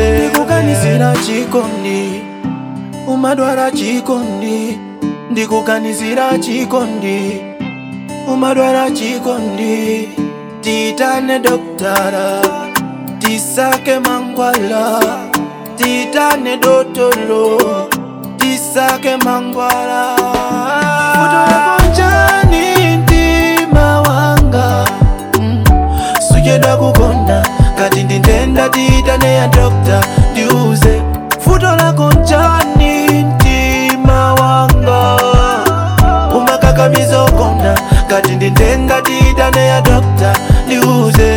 ndikuganizira chikondi umadwala chikondi ndikuganizira chikondi umadwala chikondi titane doktara tisake mangwala titane dotolo tisake mangwala futolekonjani mtima wanga mm. sujeda kukonda kati ndindenda titane ya dokta ndiuze futo lako njani mtima wanga umakakamiza ukonda kati ndindenda titane ya dokta ndiuze